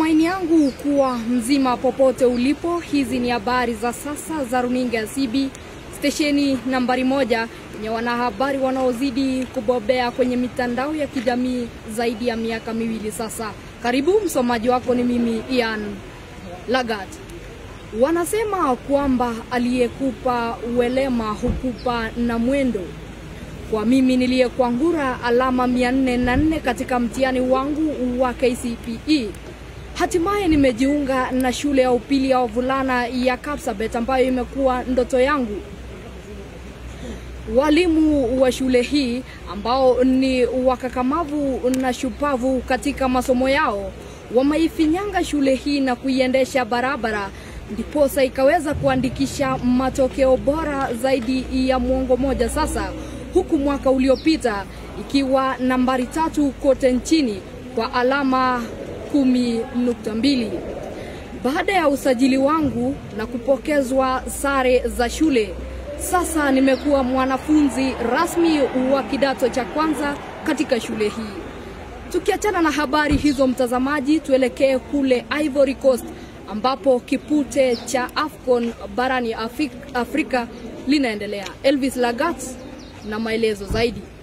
matumaini yangu kuwa mzima popote ulipo. Hizi ni habari za sasa za runinga ya CB, stesheni nambari moja yenye wanahabari wanaozidi kubobea kwenye mitandao ya kijamii zaidi ya miaka miwili sasa. Karibu, msomaji wako ni mimi Ian Lagat. Wanasema kwamba aliyekupa uelema hukupa na mwendo. Kwa mimi niliyekwangura alama 404 katika mtihani wangu wa KCPE, hatimaye nimejiunga na shule ya upili ya wavulana ya Kapsabet ambayo imekuwa ndoto yangu. Walimu wa shule hii ambao ni wakakamavu na shupavu katika masomo yao wameifinyanga shule hii na kuiendesha barabara, ndiposa ikaweza kuandikisha matokeo bora zaidi ya mwongo moja sasa, huku mwaka uliopita ikiwa nambari tatu kote nchini kwa alama kumi nukta mbili. Baada ya usajili wangu na kupokezwa sare za shule, sasa nimekuwa mwanafunzi rasmi wa kidato cha kwanza katika shule hii. Tukiachana na habari hizo, mtazamaji, tuelekee kule Ivory Coast ambapo kipute cha AFCON barani Afrika, Afrika linaendelea. Elvis Lagat na maelezo zaidi.